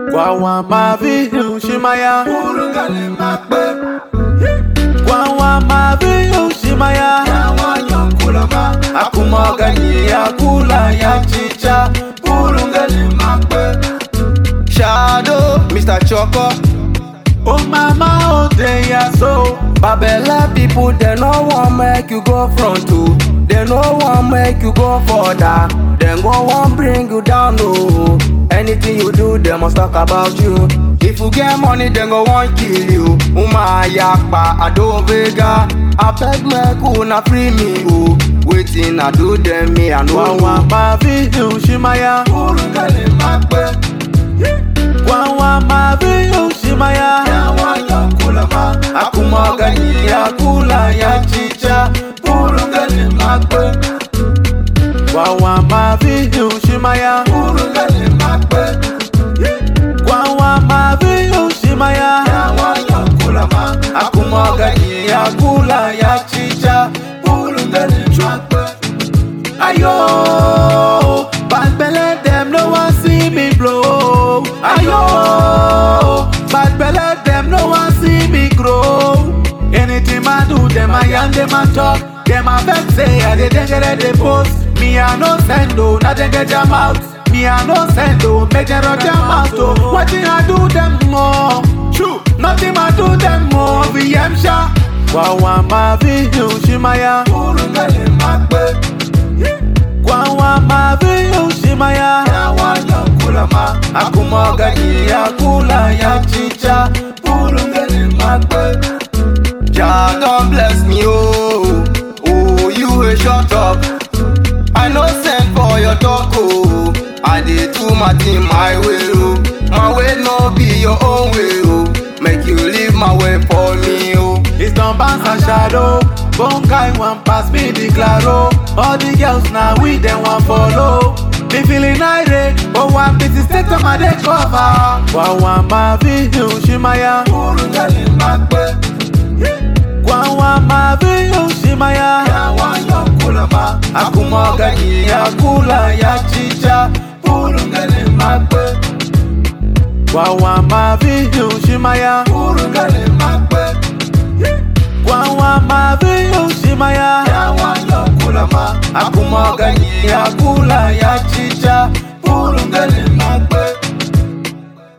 Kwa wa mavi ushimaya Urungali makbe Kwa wa mavi ushimaya Yawa nyokulama Akumoga ni ya kula ya chicha Urungali makbe Shadow, Mr. Choco. Oh mama oh dey ya so Babella people, they no want make you go front too. They no want make you go further. They go want bring you down no. Anything you do, they must talk about you. If you get money, they go want kill you. Uma yakpa, Ado Vega. I beg me, una free me, oh. Waiting, I do them, me, I Kwa know. wa mavi ushimaya Urungali makbe Kwa wa mavi ushimaya Yawa nyokulama Akumoga ni ya kula ya chicha Urungali makbe Kwa wa mavi ushimaya Urungali makbe Kwa wa mavi ushimaya Yawa nyokulama Akumoga ni ya kula ya chicha Urungali makbe Ayo Bad belle them no one see me blow Ayo Bad belle them no one see me grow Anything I do them I yarn them I talk Them I vex say I dey get they post Me I no send oh nothing get jam out Me I no send oh make them run jam out oh Watching I do them more True Nothing I do them more VM sha Wawa mavi ushimaya Urungali makbe Kwa wa mavi ushimaya Yawa nyokulama Akumoga ni ya kula ya chicha Urungali makbe Jah God bless me, oh. Oh, you a shut up. I no send for your talk, oh. I did do my thing my way, oh. My way no be your own way, oh. Make you leave my way for me, oh. It's don bounce and shadow Bone guy wan pass me the claro All the girls now we dem wan follow Me feeling irate But one busy state of my day cover Kwa wa mavi ushimaya Urungali makbe Kwa wa mavi ushimaya Yawa nyokulama Akumoga ni ya kula ya chicha Urungali makbe Kwa wa mavi ushimaya Urungali makbe Kwa wa mavi ushimaya Yawa nyokulama Akumoga ni ya